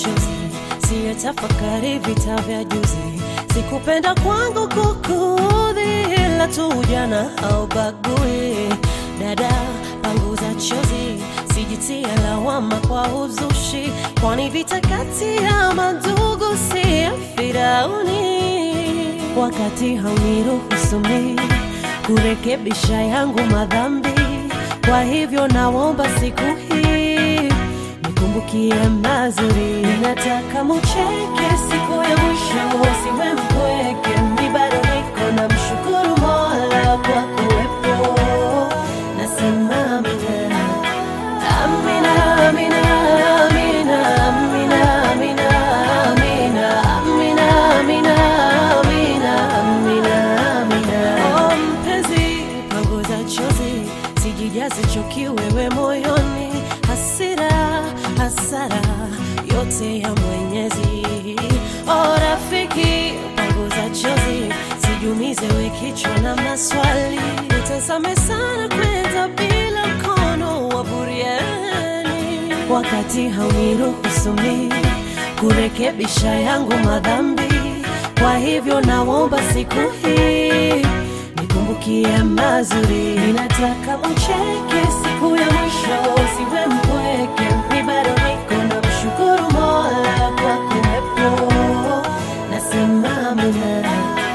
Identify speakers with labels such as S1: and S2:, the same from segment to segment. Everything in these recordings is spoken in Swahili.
S1: machozi, siye tafakari vita vya juzi. Sikupenda kwangu kukuudhi, ila tu ujana haubagui. Dada, panguza chozi, sijitie lawama kwa uzushi, kwani vita kati ya mandugu si ya Firauni. Wakati hauniruhusu mimi kurekebisha yangu madhambi, kwa hivyo naomba siku hii nikumbukie mazuri. Nataka mucheke siku ya mwisho, usiwe mpweke. Mi bado niko na mshukuru Mola kwa kuwepo, nasema amina, amina, amina, amina, amina, amina, amina, amina, amina, amina, amina, amina. Oh, mpenzi, panguza chozi, sijijaze chuki wewe moyoni, hasira, hasara yote ya Mwenyezi. Oh, rafiki, panguza chozi, sijumize we kichwa na maswali, utazame sana kwenda bila mkono wa buriani, wakati hauniruhusu mimi kurekebisha yangu madhambi. Kwa hivyo naomba siku hii nikumbukie mazuri. Ninataka ucheke siku ya mwisho, usiwe mpweke. Mi bado niko na mshukuru Mola kwa kuwepo, nasema amina,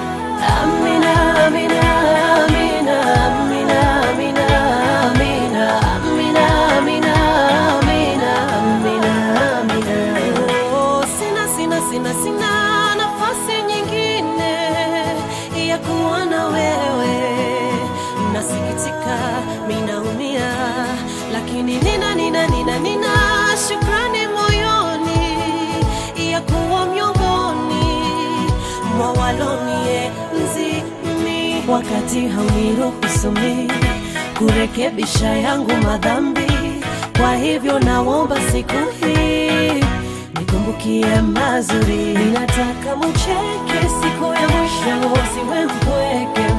S1: amina, amina, amina, amina, amina, amina, amina, amina, amina, amina, amina. Oh, sina, sina, sina, sina nafasi nyingine ya kuwa na wewe. Nasikitika, minaumia, lakini nina, nina, nina, nina shukrani moyoni ya kuwa miongoni mwa walonienzi mimi, wakati hauniruhusu mimi kurekebisha yangu madhambi. Kwa hivyo naomba siku hii nikumbukie mazuri. Ninataka mucheke siku ya mwisho, usiwe mpweke.